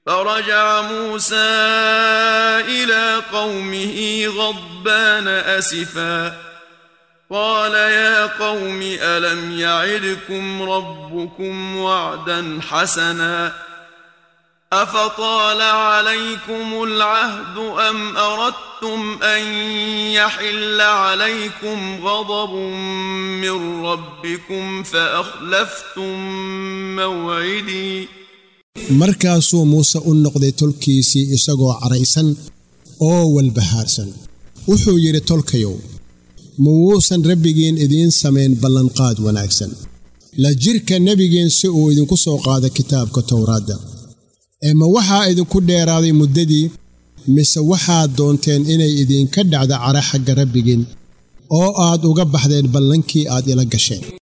فرجع موسى إلى قومه غضبان أسفا قال يا قوم ألم يعدكم ربكم وعدا حسنا أفطال عليكم العهد أم أردتم أن يحل عليكم غضب من ربكم فأخلفتم موعدي markaasuu muuse u noqday tolkiisii isagoo caraysan oo walbahaarsan wuxuu yidhi tolkayow ma wuusan rabbigiin idiin samayn ballanqaad wanaagsan la jidhka nebigiin si uu idinku soo qaado kitaabka towraadda ee ma waxaa idinku dheeraaday muddadii mise waxaad doonteen inay idinka dhacdo cara xagga rabbigiin oo aad uga baxdeen ballankii aad ila gasheen